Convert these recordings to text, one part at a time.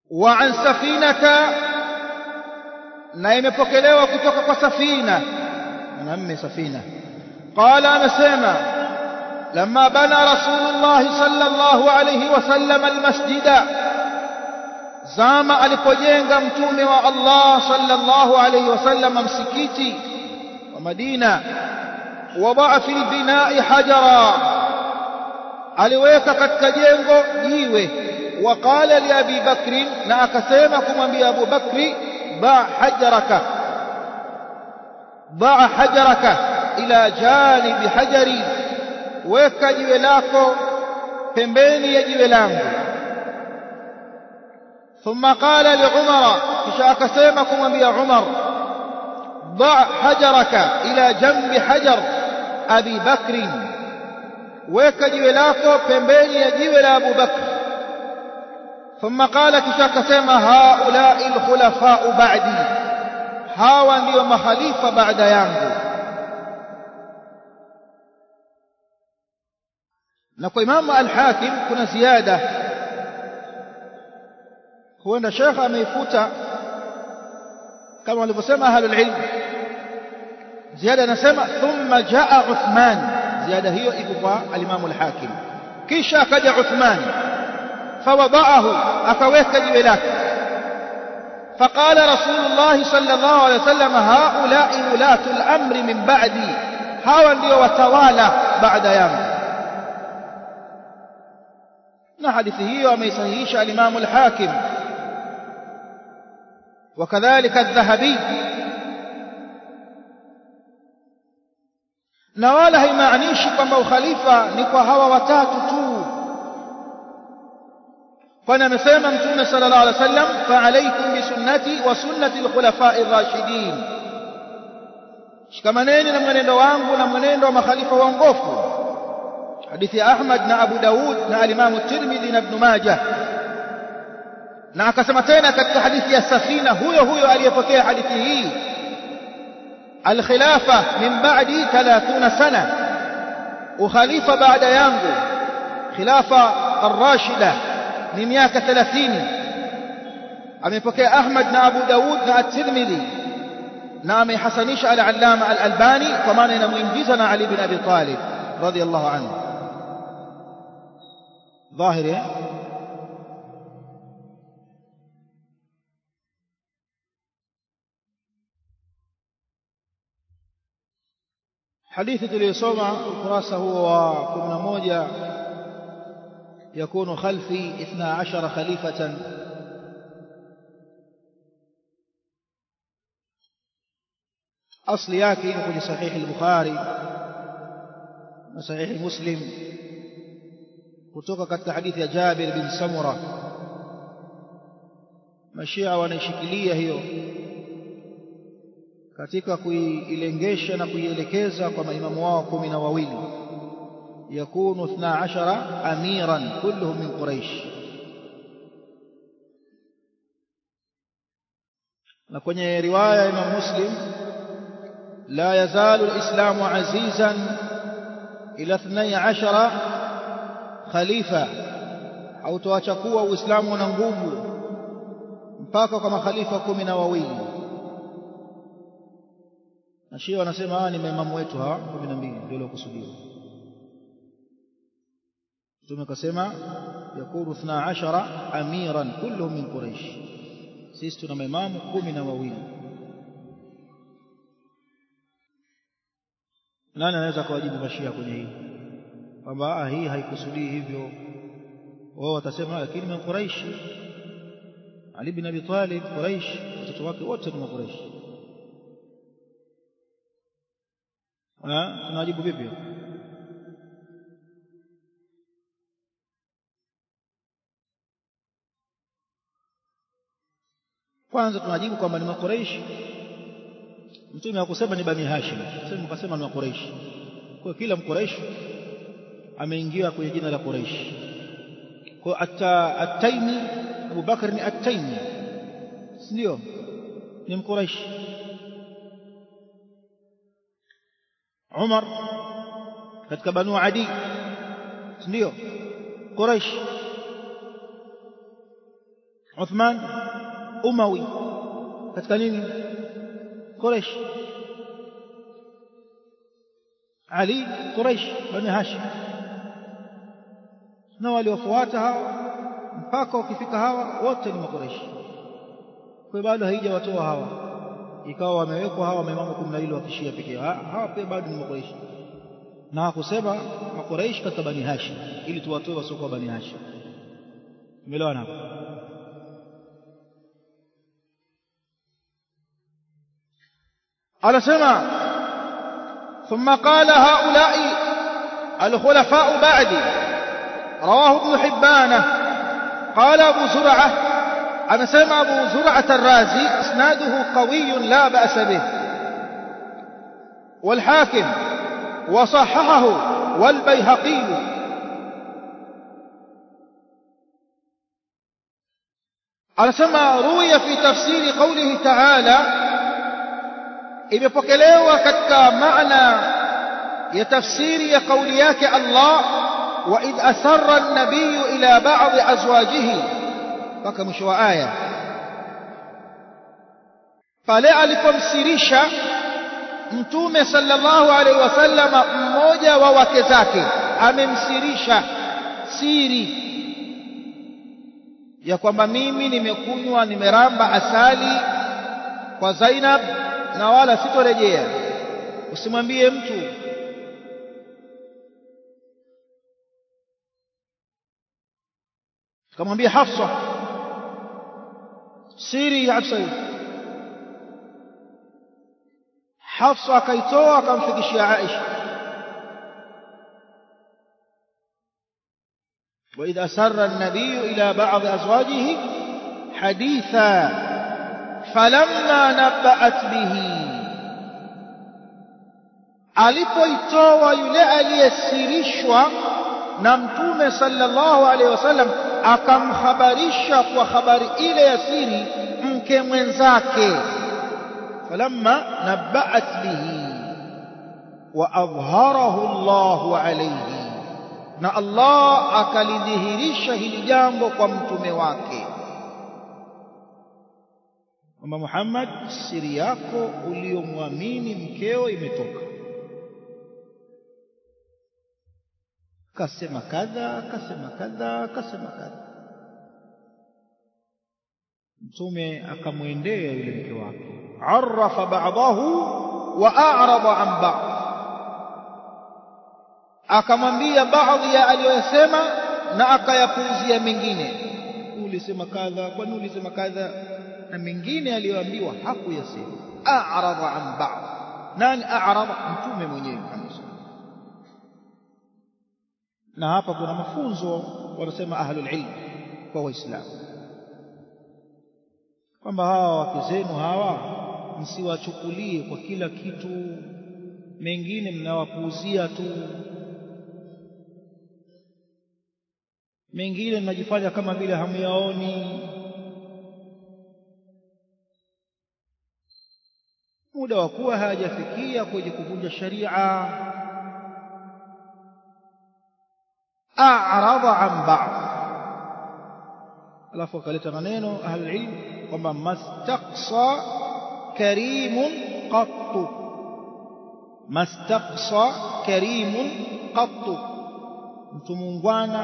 wa an safinata na imepokelewa kutoka kwa safina mwanamme safina qala amesema لما بنى رسول الله صلى الله عليه وسلم المسجد zama alipojenga mtume wa Allah sallallahu alayhi wasallam msikiti wa Madina wadaa fil binai hajara aliweka katika jengo jiwe waqala li abi bakri na akasema kumwambia abu bakri ba hajaraka ba hajaraka ila janibi hajari weka jiwe lako pembeni ya jiwe langu ثم قال لعمر كشاك سيمكم أبي عمر ضع حجرك إلى جنب حجر أبي بكر ويك جولاكو pembeni ya jiwe la Abu Bakr ثم قال كشاك سيما هؤلاء الخلفاء بعدي hawa ndio makhalifa baada yangu na kwa Imam Al-Hakim kuna ziada huenda shekha ameifuta kama walivyosema ahlul ilm ziada anasema thumma jaa Uthman ziada hiyo iko kwa al-Imam al-Hakim kisha akaja Uthman fawadaahu akaweka jiwe lake فقال رسول الله صلى الله عليه وسلم هؤلاء ولاة الأمر من بعدي هاو ndio watawala baada yangu na hadithi hiyo ameisahihisha al-Imam al-Hakim وكذلك الذهبي na wala haimaanishi kwamba ukhalifa ni kwa hawa watatu tu kwani amesema mtume sallallahu alaihi wasallam fa alaykum bi sunnati wa sunnati al-khulafa'i ar-rashidin shikamaneni na mwenendo wangu na mwenendo wa makhalifa waongofu hadithi ya Ahmad na Abu Daud na al-Imam at-Tirmidhi na Ibn Majah na akasema tena katika hadithi ya safina huyo huyo aliyepokea hadithi hii alkhilafa min ba'di 30 sana ukhalifa baada yangu khilafa ar-rashida ni miaka 30 amepokea Ahmad na Abu Daud na at-Tirmidhi na amehasanisha al-Allama al-Albani kwa maana inamuingiza na Ali bin Abi Talib radiyallahu anhu ظاهر hadithi tuliyosoma ukurasa huo wa 11 yakunu khalfi 12 khalifatan asli yake iko kwenye sahihi al-Bukhari na sahihi Muslim kutoka katika hadithi ya Jabir bin Samura mashia wanaishikilia hiyo katika kuilengesha na kuielekeza kwa maimamu wao kumi na wawili yakunu 12 amiran kulluhum min quraish na kwenye riwaya ya Imam Muslim la yazalu alislamu azizan ila 12 khalifa hautoacha kuwa uislamu una nguvu mpaka kwa makhalifa kumi na wawili na Shia wanasema hawa ni maimamu wetu hawa 12 ndio waliokusudiwa Mtume akasema yakunu 12 amiran kulluhum min Quraysh sisi tuna maimamu kumi na wawili nani anaweza kuwajibu mashia kwenye hii kwamba hii haikusudii hivyo wao watasema lakini min Quraysh Ali bin Abi Talib Quraysh watoto wake wote ni Quraysh tunajibu vipi kwanza tunajibu kwamba ni makureishi mtume hakusema ni bani hashim sema mkasema ni makureishi kwa kila mkureishi ameingia kwenye jina la Quraish kwa atta at-Taimi Abu Bakar ni at-Taimi ndio ni mkuraish Umar katika Banu Adi ndio Quraish Uthman Umawi katika nini Quraysh Ali Quraysh bani Hashim na waliofuata hawa mpaka ukifika hawa wote ni makureshi kwa bado haijawatoa hawa ikawa wamewekwa hawa maimamu kumi na mbili wakishia pekee yao hawa pia bado ni makureshi na hakusema makureishi katika bani hashim ili tuwatoe wasiokuwa bani hashim umeelewana hapo anasema ثم قال هؤلاء الخلفاء بعدي رواه ابن حبان قال أبو زرعة أنا سمع أبو زرعة الرازي إسناده قوي لا بأس به والحاكم وصححه والبيهقي أنا سمع روي في تفسير قوله تعالى imepokelewa katika maana ya tafsiri ya kauli yake Allah وإذ أسر النبي إلى بعض أزواجه mpaka mwisho wa aya pale alipomsirisha mtume sallallahu alaihi wasallam mmoja wa wake zake amemsirisha siri ya kwamba mimi nimekunywa nimeramba asali kwa Zainab na wala sitorejea usimwambie mtu kamwambia Hafsa siri ya Hafsa hii Hafsa akaitoa akamfikishia Aisha وإذ أسر النبي إلى بعض أزواجه حديثا فلما نبأت به alipoitoa yule aliyesirishwa na mtume sallallahu alaihi wasallam akamhabarisha kwa habari ile ya siri mke mwenzake falamma naba'at bihi wa adhharahu Allahu alayhi na Allah akalidhihirisha hili jambo kwa mtume wake kwamba Muhammad siri yako uliyomwamini mkeo imetoka kasema kadha kasema kadha kasema kadha mtume akamwendea yule mke wake arafa ba'dahu wa a'rada an ba'd akamwambia baadhi ya aliyosema na akayapuuzia mengine ulisema kadha kwani ulisema kadha na mengine aliyoambiwa hakuyasema a'rada an ba'd nani a'rada mtume mwenyewe na hapa kuna mafunzo wanasema ahlul ilm kwa waislamu kwamba hawa wake zenu hawa msiwachukulie kwa kila kitu mengine mnawapuuzia tu mengine mnajifanya kama vile hamyaoni muda wa kuwa hajafikia kwenye kuvunja sharia a'rada an ba'd alafu akaleta maneno ahlul ilm kwamba mastaqsa karimun qattu mastaqsa karimun qattu mtu mungwana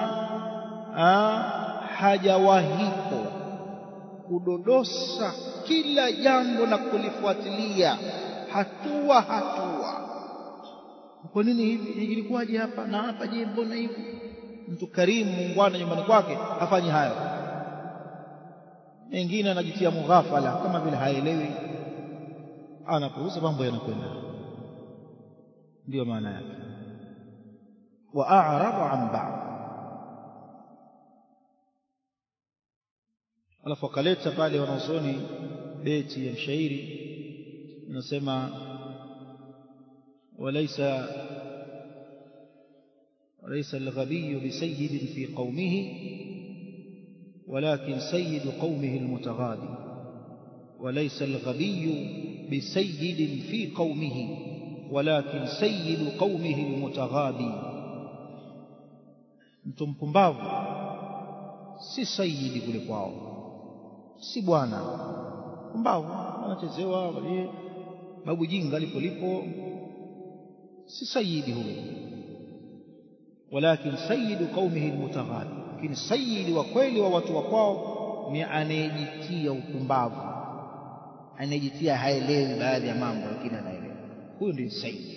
hajawahipo kudodosa kila jambo na kulifuatilia hatua hatua kwa nini hivi ilikuwaje hapa na hapa je mbona hivi mtu karimu mungwana nyumbani kwake hafanyi hayo mengine anajitia mughafala kama vile haelewi anapuuza mambo yanakwenda ndiyo maana yake wa a'rada an ba'd alafu akaleta pale wanaosoni beti ya mshairi inasema walaysa وليس الغبي بسيد في قومه ولكن سيد قومه المتغابي وليس الغبي بسيد في قومه ولكن سيد قومه المتغابي mtu mpumbavu si sayidi kule kwao si bwana mbavu anachezewa wale babu jinga lipo lipo si sayidi huyo walakin sayidu qaumihi almutaghali lakini sayidi wa kweli wa watu wa kwao ni anayejitia upumbavu anayejitia haelewi baadhi ya mambo lakini anaelewa huyo ndiye sayidi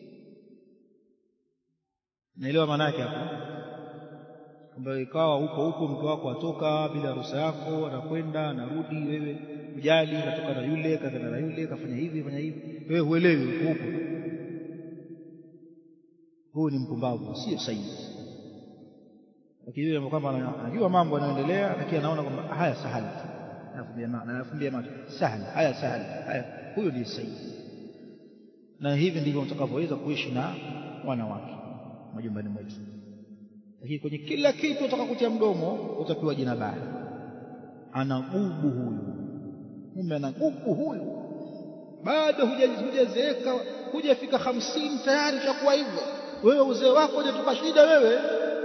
naelewa maana yake hapo kwamba ikawa huko huko mke wako atoka bila ruhusa yako anakwenda anarudi wewe ujali katoka na yule kaenda na yule kafanya hivi fanya hivi wewe huelewi huko huko huyu ni mpumbavu sio sahihi lakini yule kwamba anajua mambo yanayoendelea lakini anaona kwamba haya sahali anafumbia macho sahali haya sahali haya huyo ndiye sahihi na hivi ndivyo mtakavyoweza kuishi na wanawake majumbani mwetu lakini kwenye kila kitu utaka kutia mdomo utapewa jina baya ana gubu huyu mume ana gubu huyu bado hujazeeka hujafika hamsini tayari utakuwa hivyo wewe uzee wako hujatupa shida wewe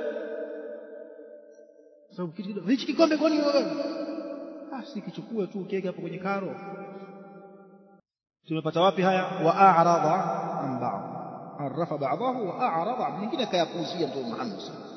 sababu hichi kikombe kwani wewe ah si kichukue tu ukiweke hapo kwenye karo tumepata wapi haya wa a'rada an ba'd عرف بعضه وأعرض عن nyingine kayapuuzia mtume Muhammad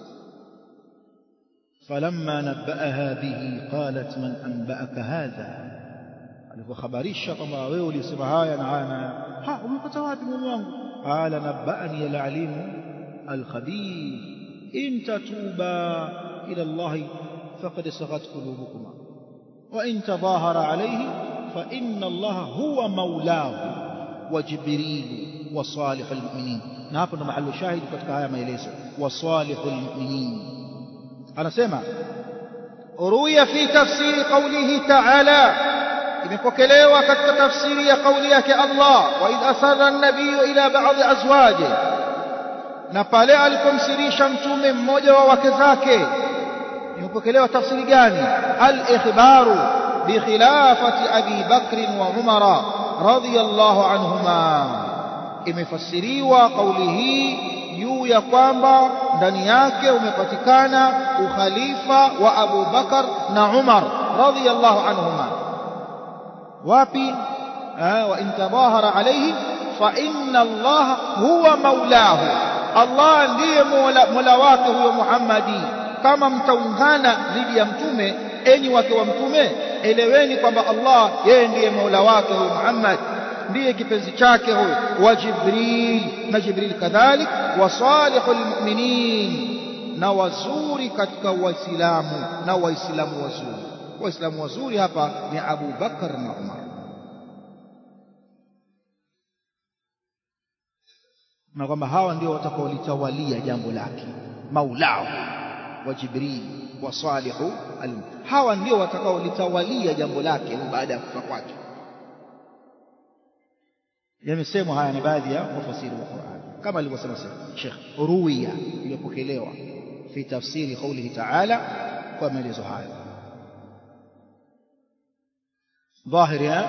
فلما نبأها به قالت من أنبأك هذا alipokhabarisha kwamba wewe ulisema haya na haya na ha umepata wapi mume wangu qala nabba'ani al-alim al-khabir in tatuba ila Allah faqad saghat qulubukuma wa in tadhahara alayhi fa inna Allah huwa maulahu wa jibril wa salihul mu'minin na hapo ndo mahali shahidi katika haya maelezo wa salihul mu'minin anasema ruya fi tafsiri qawlihi ta'ala imepokelewa katika tafsiri ya kauli yake Allah wa idh asarra an-nabiyyu ila ba'd azwaji na pale alipomsirisha mtume mmoja wa wake zake imepokelewa tafsiri gani al-ikhbaru bi khilafati abi bakr wa umara radiyallahu anhuma imefasiriwa kauli hii juu ya kwamba ndani yake umepatikana ukhalifa wa Abu Bakar na Umar radiyallahu anhuma wapi wa in tadahara alayhi fa inna Allah huwa maulahu Allah ndiye mola wake huyo Muhammadi kama mtaungana dhidi ya mtume enyi wake wa mtume eleweni kwamba Allah yeye ndiye mola wake huyo Muhammad ndiye kipenzi chake huyo wa Jibril na Jibril kadhalik wa salihul mu'minin na wazuri katika waislamu na waislamu wazuri waislamu wazuri hapa ni Abu Bakar na Umar na kwamba hawa ndio watakaolitawalia jambo lake maulao wa Jibril wa salihu hawa ndio watakaolitawalia jambo lake baada ya kufa kwake yamesemwa haya ni baadhi ya wafasiri wa Qur'an kama alivyosema Sheikh ruwiya iliyopokelewa fi tafsiri qawlihi ta'ala kwa maelezo hayo dhahiri ya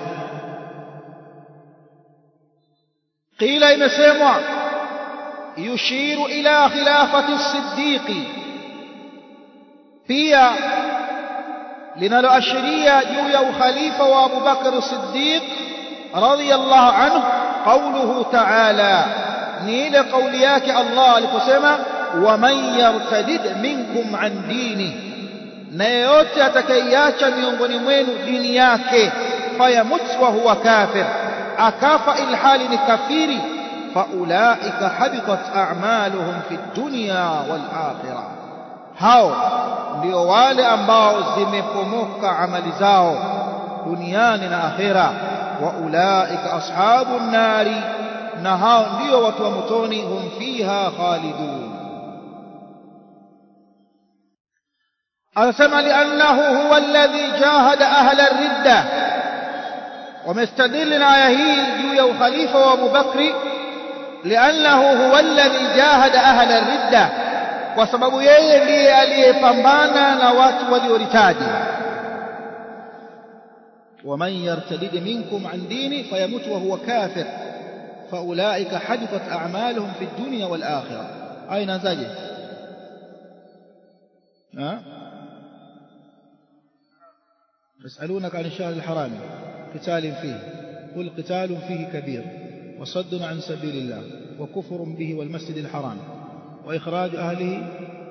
qila imesemwa yushiru ila khilafati as-siddiqi pia linaloashiria juu ya ukhalifa wa Abu Bakr as-Siddiq radiyallahu anhu qawluhu ta'ala ni ile kauli yake Allah aliposema waman yartadid minkum an dini na yeyote atakayeacha miongoni mwenu dini yake fayamut wa huwa kafir akafa ilhali ni kafiri faulaika habitat a'maluhum fi dunya wal akhirah hao ndio wale ambao zimepomoka amali zao duniani na akhera wa ulaika ashabun nari na hao ndio watu wa motoni hum fiha khalidun anasema liannahu huwa alladhi jahada ahla ridda wamestadili na aya hii juu ya ukhalifa wa Abu Bakri liannahu huwa alladhi jahada ahla ridda kwa sababu yeye ndiye aliyepambana na watu walioritaji ومن يرتد منكم عن ديني فيموت وهو كافر فأولئك حبطت أعمالهم في الدنيا والآخرة أين زاجه ها يسألونك عن الشهر الحرام قتال فيه قل قتال فيه كبير وصد عن سبيل الله وكفر به والمسجد الحرام وإخراج أهله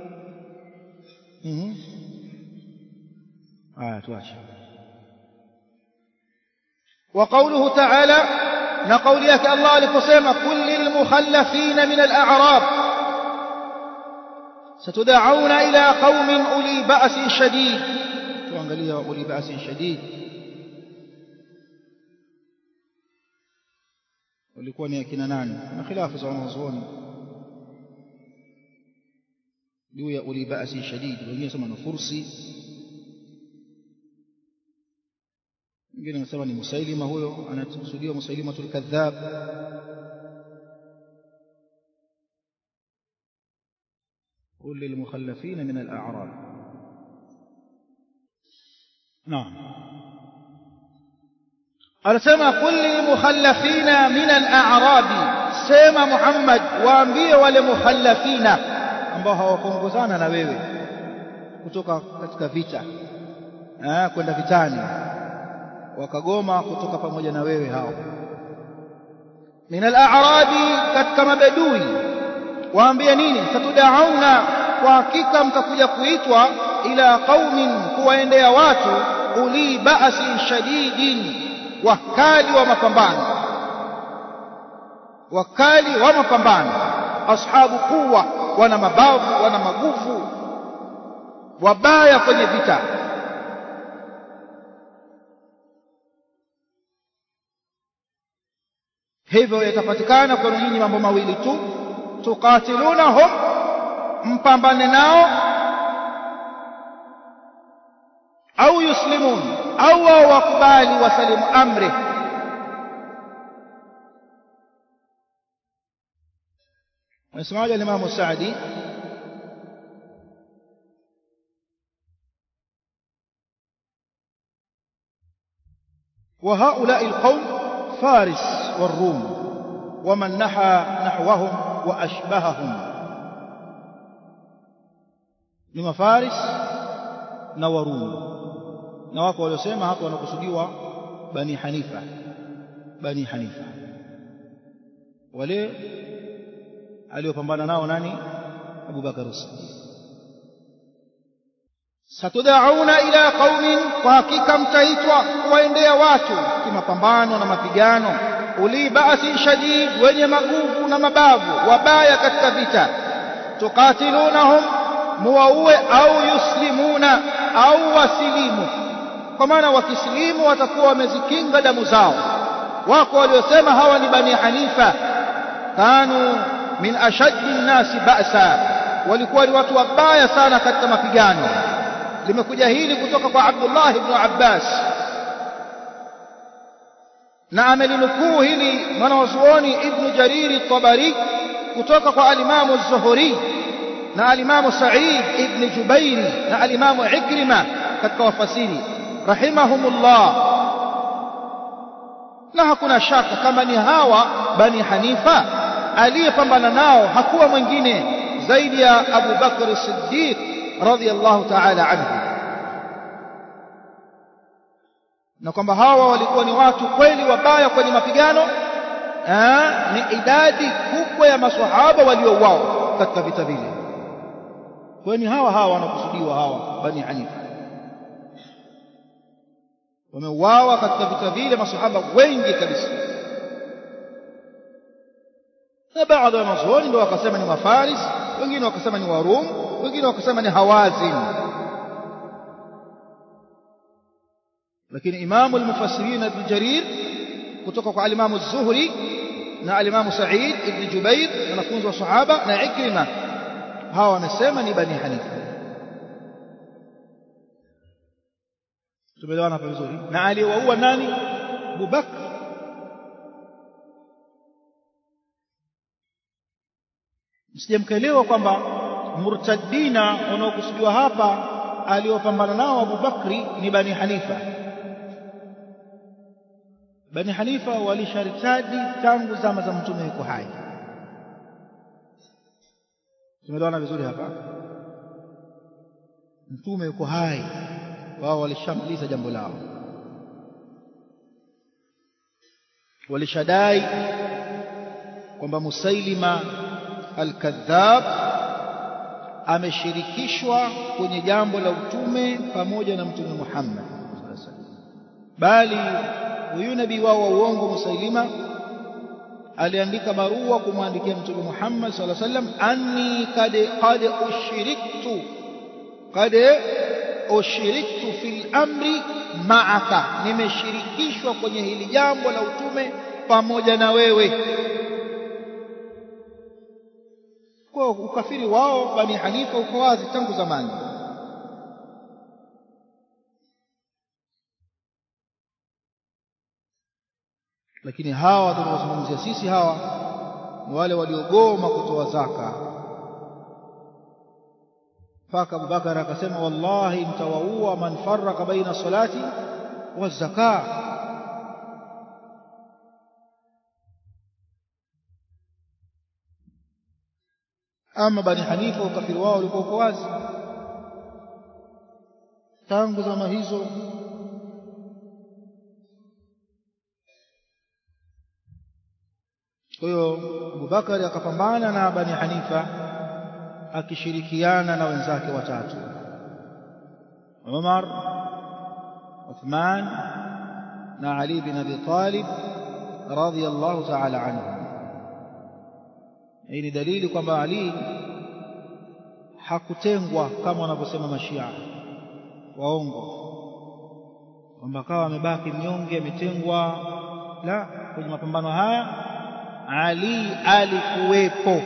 آية واشي وقوله تعالى نقول يك الله لقسم كل المخلفين من الأعراب ستدعون إلى قوم أولي بأس شديد tuangalia أولي بأس شديد walikuwa ni akina nani na khilafu za wanazuoni juu ya uli basi shadidi wengine sema ni fursi wengine wanasema ni musailima huyo anakusudiwa musailimatul kadhab قل للمخلفين من الأعراب نعم anasema kulli mukhallafina min al-a'rabi sema Muhammad waambie wale mukhallafina ambao hawakuongozana na wewe kutoka katika vita eh kwenda vitani wakagoma kutoka pamoja na wewe hao min al-a'rabi katika mabedui waambie nini satudauna kwa hakika mtakuja kuitwa ila qaumin kuwaendea watu uli ba'si shadidin wakali wa mapambano wakali wa mapambano ashabu quwa wana mabavu wana maguvu wabaya kwenye vita hivyo yatapatikana kwenu nyinyi mambo mawili tu tukatilunahum mpambane nao au yuslimun au wao wakubali wasalimu amri anasemaje alimamu saadi وهؤلاء القوم فارس والروم ومن نحى نحوهم وأشبههم لما فارس نوروم na wako waliosema hapo wanakusudiwa bani hanifa bani hanifa wale aliopambana nao nani Abu Bakar as-Siddiq satudauna ila qaumin kwa hakika mtaitwa kuwaendea watu kimapambano na mapigano uli basi shadid wenye maguvu na mabavu wabaya katika vita tukatilunahum muwaue au yuslimuna au wasilimu kwa maana wakisilimu watakuwa wamezikinga damu zao wako waliosema hawa ni bani hanifa kanu min ashaddi nnasi ba'sa walikuwa ni watu wabaya sana katika mapigano limekuja hili kutoka kwa Abdullah ibn Abbas na amelinukuu hili mwanazuoni ibn Jariri Tabari kutoka kwa alimamu az-Zuhri na alimamu Sa'id ibn Jubairi na alimamu Ikrima katika wafasiri rahimahumullah na hakuna shaka kama ni hawa bani Hanifa aliyepambana nao hakuwa mwingine zaidi ya Abu Bakr Siddiq radhiyallahu ta'ala anhu na kwamba hawa walikuwa ni watu kweli wabaya kwenye mapigano ni idadi kubwa ya maswahaba waliouawa katika vita vile kwa ni hawa hawa wanakusudiwa hawa bani Hanifa wameuawa katika vita vile masahaba wengi kabisa na baadhi ya wanazuoni ndio wakasema ni mafaris wengine wakasema ni warum wengine wakasema ni hawazin lakini imamu al-mufassirin ibn jarir kutoka kwa alimamu az-zuhri na alimamu sa'id ibn jubair wanafunzi wa sahaba na ikrima hawa wanasema ni bani hanifa tumeelewana hapa vizuri na aliyewaua nani Abu Bakr msije mkaelewa kwamba murtadina wanaokusudiwa hapa aliopambana nao Abu Bakri ni Bani Hanifa Bani Hanifa walisharitadi tangu zama za mtume yuko hai tumeelewana vizuri hapa mtume yuko hai wao walishamaliza jambo lao walishadai kwamba Musailima al-Kadhab ameshirikishwa kwenye jambo la utume pamoja na Mtume Muhammad bali huyu nabii wao wa uongo Musailima aliandika barua kumwandikia Mtume Muhammad sallallahu alaihi wasallam anni kad qad ushiriktu qad ushiriktu fil amri ma'aka nimeshirikishwa kwenye hili jambo la utume pamoja na wewe kwa ukafiri wao bani Hanifa uko wazi tangu zamani lakini hawa tunawazungumzia sisi hawa ni wale waliogoma kutoa zaka mpaka Abubakar akasema wallahi mtawaua man faraka baina salati wa zaka ama bani Hanifa ukafiri wao ulikuwa uko wazi tangu zama hizo kwa hiyo Abubakari akapambana na Bani Hanifa akishirikiana na wenzake watatu Umar Uthman na Ali bin Abi Talib radhiyallahu ta'ala anhum hii ni dalili kwamba Ali hakutengwa kama wanavyosema mashia waongo kwamba kawa amebaki mnyonge ametengwa la kwenye mapambano haya ali alikuwepo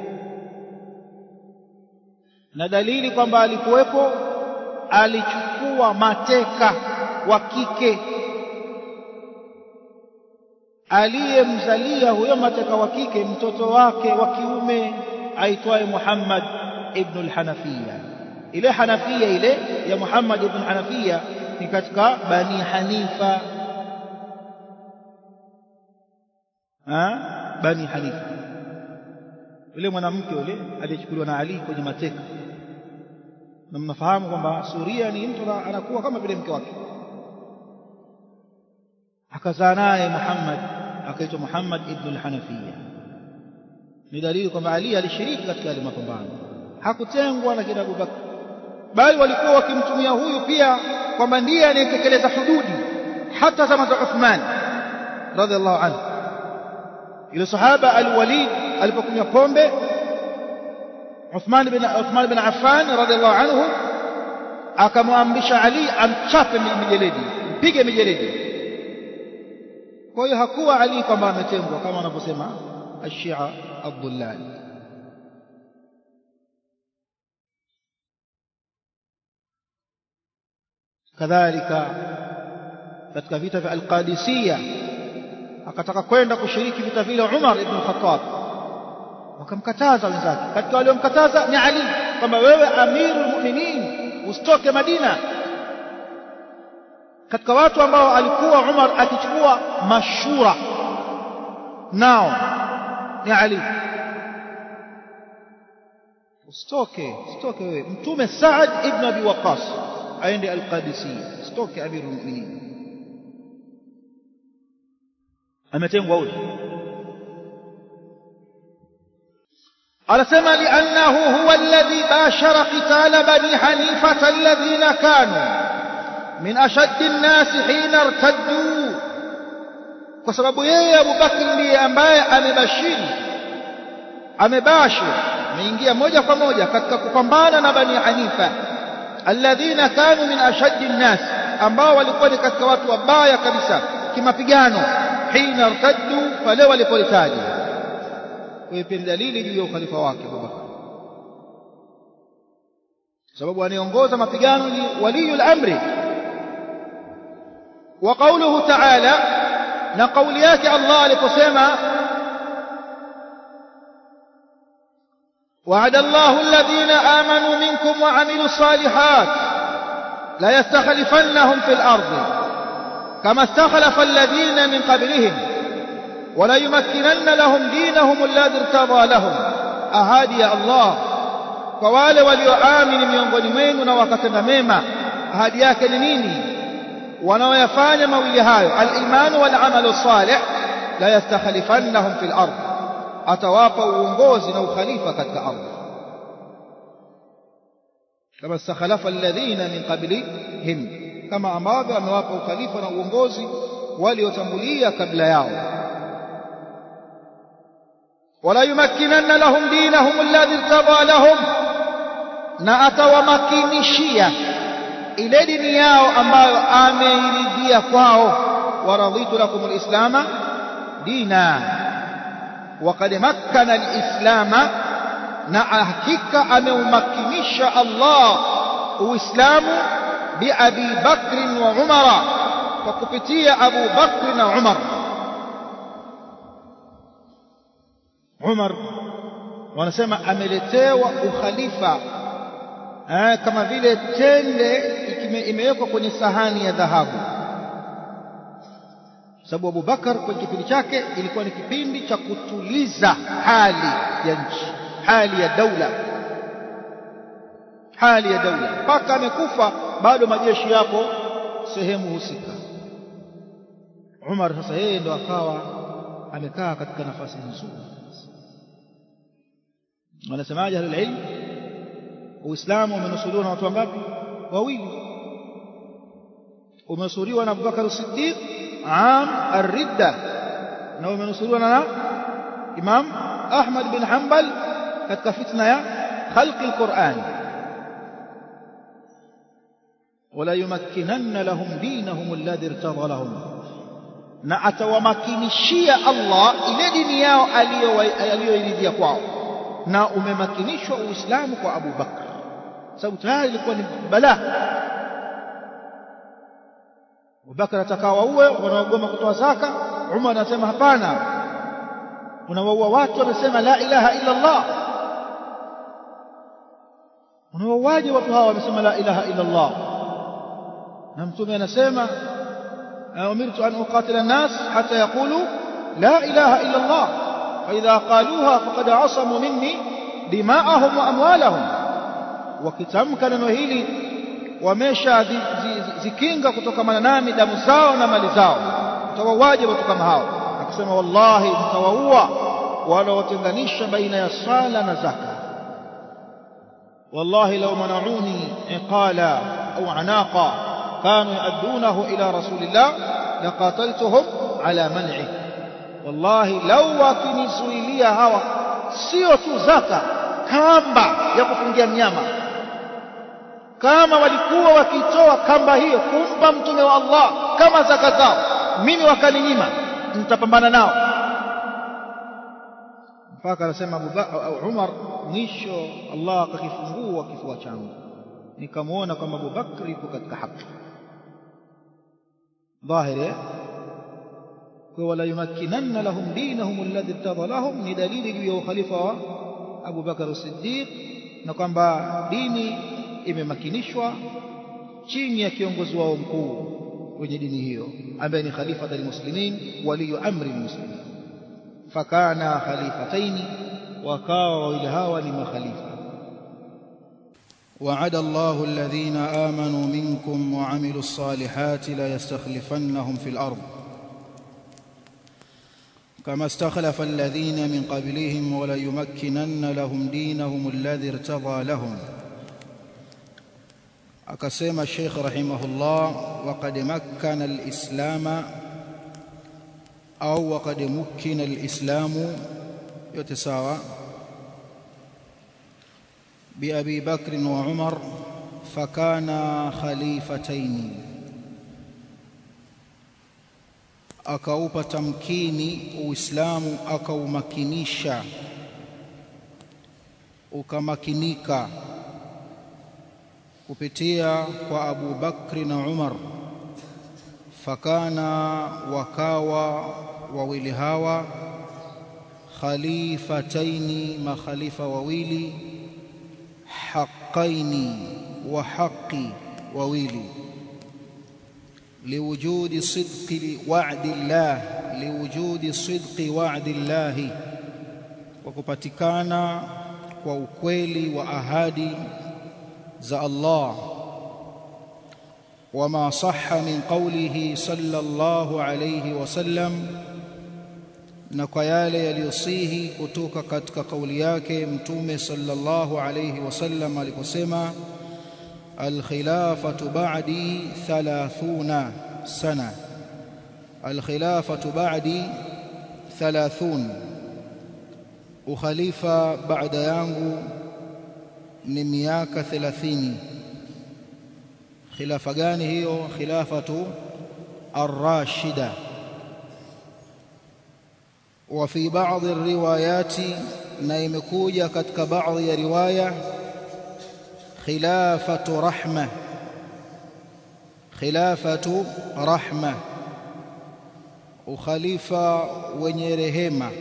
na dalili kwamba alikuwepo alichukua mateka wa kike aliyemzalia huyo mateka wa kike mtoto wake wa kiume aitwaye Muhammad ibn al-Hanafiya ile Hanafiya ile ya Muhammad ibn Hanafiya ni katika Bani Hanifa ha? Bani Hanifa yule mwanamke yule aliyechukuliwa na Ali kwenye mateka na mnafahamu kwamba Suria ni mtu anakuwa kama vile mke wake akazaa naye Muhammad akaitwa Muhammad ibn al-Hanafiya ni dalili kwamba Ali alishiriki katika yale mapambano hakutengwa na kina Abubakar bali walikuwa wakimtumia huyu pia kwamba ndiye anayetekeleza hududi hata zama za Uthman radhiallahu anhu yule sahaba al-Walid alipokunywa pombe Uthman bin Uthman bin Affan radhiallahu anhu akamwamrisha Ali amchape mijeledi mpige mijeledi kwa hiyo hakuwa Ali kwamba ametengwa kama wanavyosema ashia abdullani kadhalika katika vita vya Al-Qadisiyya akataka kwenda kushiriki vita vile Umar ibn Khattab wakamkataza wenzake katika waliomkataza ni Ali kwamba wewe amirul mu'minin usitoke Madina katika watu ambao alikuwa Umar akichukua mashura nao ni Ali usitoke usitoke wewe mtume Saad ibn Abi Waqqas aende al-Qadisiyya usitoke amirul mu'minin ametengwa huyo anasema liannahu huwa alladhi bashara qitala bani hanifata alladhina kanu min ashaddi an-nas hina irtaddu kwa sababu yeye Abu Bakr ndiye ambaye amebashiri amebashir ameingia moja kwa moja katika kupambana na bani hanifa alladhina kanu min ashaddi an-nas ambao walikuwa ni katika watu wabaya kabisa kimapigano hina irtaddu pale walipolitaja kwa pia dalili juu ya ukhalifa wake Abubakar sababu anayeongoza mapigano ni waliyul amri wa qawluhu ta'ala na kauli yake Allah aliposema وعد الله الذين آمنوا منكم وعملوا الصالحات لا يستخلفنهم في الأرض كما استخلف الذين من قبلهم ولا يمكنن لهم دينهم الذي ارتضى لهم ahadi ya Allah kwa wale walioamini miongoni mwenu na wakatenda mema ahadi yake ni nini wanaoyafanya mawili hayo al-iman wal amalu salih la yastakhlifannahum fil ardh atawapa uongozi na ukhalifa katika ardhi kama istakhalafa alladhina min qablihim kama ambavyo amewapa ukhalifa na uongozi waliotangulia kabla yao wala yumakkinanna lahum dinahum alladhi irtada lahum na atawamakinishia ile dini yao ambayo ameiridhia kwao waraditu lakum alislama dina وقد مكن الإسلام na hakika ameumakinisha Allah Uislamu bi Abi Bakr wa Umar kwa kupitia Abu Bakr na Umar Umar wanasema ameletewa ukhalifa eh, kama vile tende imewekwa kwenye sahani ya dhahabu sababu Abu Bakar kwenye kipindi chake ilikuwa ni kipindi cha kutuliza hali ya nchi hali ya daula hali ya daula mpaka amekufa bado majeshi yapo sehemu husika Umar sasa yeye ndo akawa amekaa katika nafasi nzuri wanasemaje ahlul ilm Uislamu umenusuriwa na watu wangapi wawili umenusuriwa na Abubakar Siddiq am ar-ridda na umenusuriwa na Imam Ahmad bin Hanbal katika fitna ya khalqi al-Qur'an wala yumakkinanna lahum dinahum alladhi irtada lahum na atawamakinishia Allah ile dini yao aliyoiridhia kwao na umemakinishwa Uislamu kwa Abu Bakr sababu tayari ilikuwa ni balaa Abubakar atakawaue wanaogoma kutoa zaka Umar anasema hapana unawaua watu wanasema la ilaha illa Allah unawauaje watu hawa wamesema la ilaha illa Allah na mtume anasema umirtu an uqatila an-nas hatta yaqulu la ilaha illa Allah fa idha qaluha faqad asamu minni dima'ahum wa amwalahum wakitamka neno hili wamesha zikinga kutokamana nami damu zao na mali zao utawawaje watu kama hao akisema wallahi mtawaua wanaotenganisha baina ya sala na zaka wallahi law mana'uni iqala au anaqa kanu yaddunahu ila rasulillah laqataltuhum ala man'i wallahi law wakinizuilia hawa sio tu zaka kamba ya kufungia mnyama kama walikuwa wakitoa kamba hiyo kumpa mtume wa Allah kama zaka zao mimi wakaninyima nitapambana nao mpaka anasema Umar mwisho Allah akakifungua kifua changu nikamwona kwamba Abu Bakr yuko katika haki dhahiri kwa wala yumakkinanna lahum dinahum alladhi irtada lahum ni dalili juu ya ukhalifa wa Abu Bakar as-Siddiq na kwamba dini imemakinishwa chini ya kiongozi wao mkuu kwenye dini hiyo ambaye ni khalifa almuslimin waliyu amri almuslimin fakana khalifataini wakawa wawili hawa ni makhalifa وعد الله الذين آمنوا منكم وعملوا الصالحات لا يستخلفنهم في الأرض كما استخلف الذين من قبلهم وليمكنن لهم دينهم الذي ارتضى لهم akasema Sheikh rahimahullah waqad makkana al-islam au waqad mukkina al-islam yote sawa bi Abi Bakr wa Umar fakana khalifatayn akaupa tamkini uislamu akaumakinisha ukamakinika kupitia kwa Abu Bakri na Umar fakana wakawa wawili hawa khalifataini makhalifa wawili haqqaini wa haqqi wawili liwujudi sidqi wa'di Allah liwujudi sidqi wa'di Allah kwa kupatikana kwa ukweli wa ahadi za Allah وما صح من قوله صلى الله عليه وسلم na kwa yale yaliyosihi kutoka katika kauli yake mtume sallallahu alayhi wasallam aliposema alkhilafatu ba'di 30 sana alkhilafatu ba'di 30 ukhalifa baada yangu ni miaka 30 khilafa gani hiyo khilafatu ar-rashida وفي بعض الروايات نيمكوجا كتك بعض رواية خلافة رحمة خلافة رحمة وخليفة ونيرهما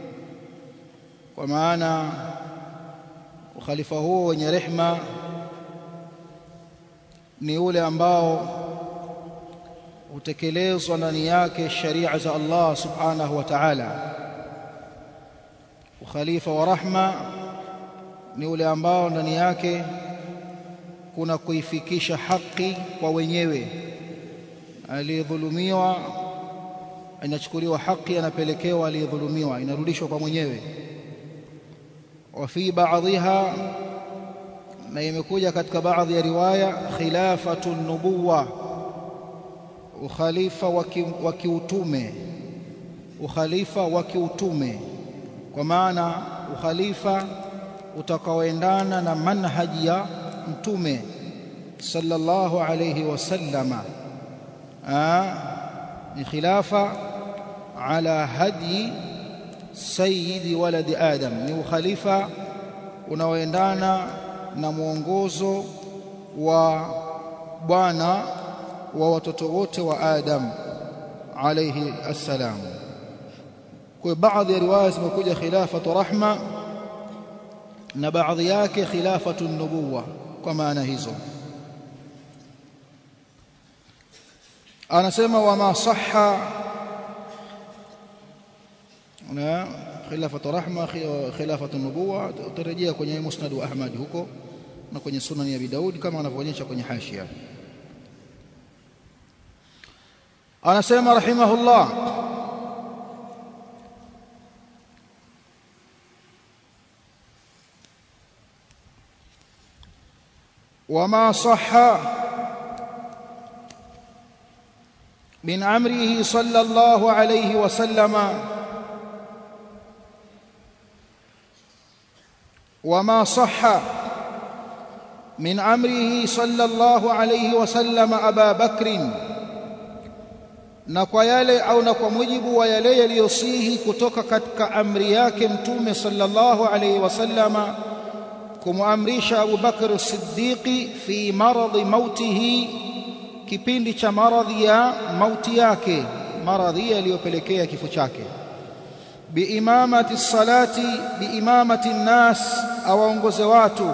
ومعنى وخليفة هو ونيرحمة ni yule ambao hutekelezwa ndani yake sharia za Allah subhanahu wa ta'ala ukhalifa wa rahma ni ule ambao ndani yake kuna kuifikisha haki kwa wenyewe aliyedhulumiwa inachukuliwa haki anapelekewa aliyedhulumiwa inarudishwa kwa mwenyewe wa fi ba'dhiha na imekuja katika baadhi ya riwaya khilafatu nubuwa ukhalifa wa kiutume ukhalifa wa kiutume kwa maana ukhalifa utakaoendana na manhaji ya mtume sallallahu alayhi wasallama ni khilafa ala hadi sayyidi waladi adam ni ukhalifa unaoendana na mwongozo wa bwana wa watoto wote wa Adam alayhi assalam. Kwa baadhi ya riwaya zimekuja khilafatu rahma na baadhi yake khilafatu nubuwa kwa maana hizo. Anasema wama sahha na khilafatu rahma khilafatu nubuwa utarejea kwenye musnad wa Ahmad huko na kwenye sunan ya Abi Daud kama wanavyoonyesha kwenye hashia. anasema rahimahullah وما صح من امره صلى الله عليه وسلم وما صح من امره صلى الله عليه وسلم ابا بكر na kwa yale au na kwa mujibu wa yale yaliyosihi kutoka katika amri yake mtume sallallahu alayhi wasallama kumwamrisha Abu Bakr Siddiqi fi maradhi mautihi kipindi cha maradhi ya mauti yake maradhi yaliyopelekea kifo chake biimamati salati biimamati nnas awaongoze watu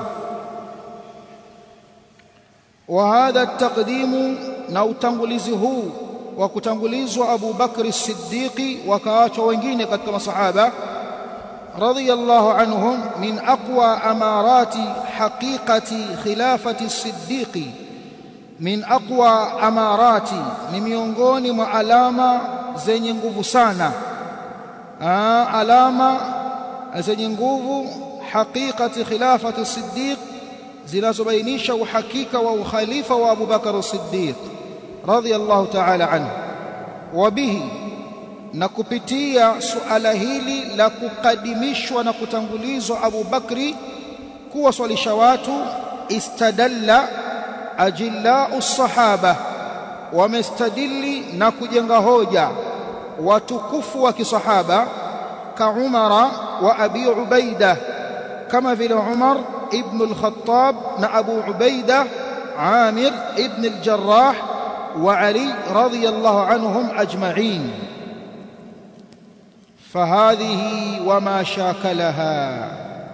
wa hadha taqdimu na utangulizi huu wa kutangulizwa Abu Bakr Siddiqi wakaachwa wengine katika masahaba radhiyallahu anhum min aqwa amarati haqiqati khilafati Siddiqi min aqwa amarati ni miongoni mwa alama zenye nguvu sana Aa, alama zenye nguvu haqiqati khilafati Siddiq zinazobainisha uhakika wa ukhalifa wa Abu Bakr Siddiq radhiyallahu ta'ala anhu wabihi na kupitia suala hili la kukadimishwa na kutangulizwa Abu Bakri kuwaswalisha watu istadalla ajillau sahaba wamestadili na kujenga hoja watukufu wa kisahaba ka Umara wa Abi Ubaida kama vile Umar ibn al-Khattab na Abu Ubaida Amir ibn al-Jarrah وعلي رضي الله عنهم أجمعين فهذه وما شاكلها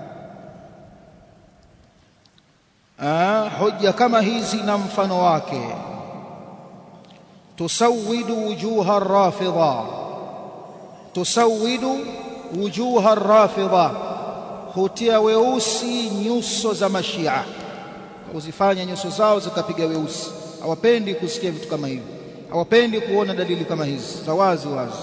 آه حجة كما هيزي نمفن واكي تسود وجوه الرافضة تسود وجوه الرافضة hutia weusi nyuso za mashia kuzifanya nyuso zao zikapiga weusi hawapendi kusikia vitu kama hivi hawapendi kuona dalili kama hizi za wazi wazi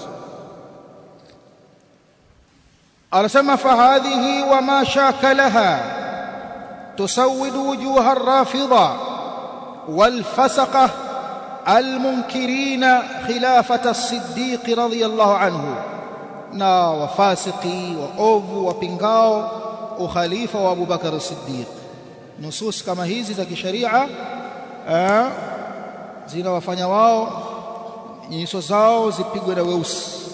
anasema fahadhihi wama shakalaha tusawidu wujuha arrafida walfasaqah المنكرين خلافة الصديق رضي الله عنه na wafasiki waovu wapingao ukhalifa wa Abu Bakar as-Siddiq nusus kama hizi za kisharia zinawafanya wao nyuso zao zipigwe na weusi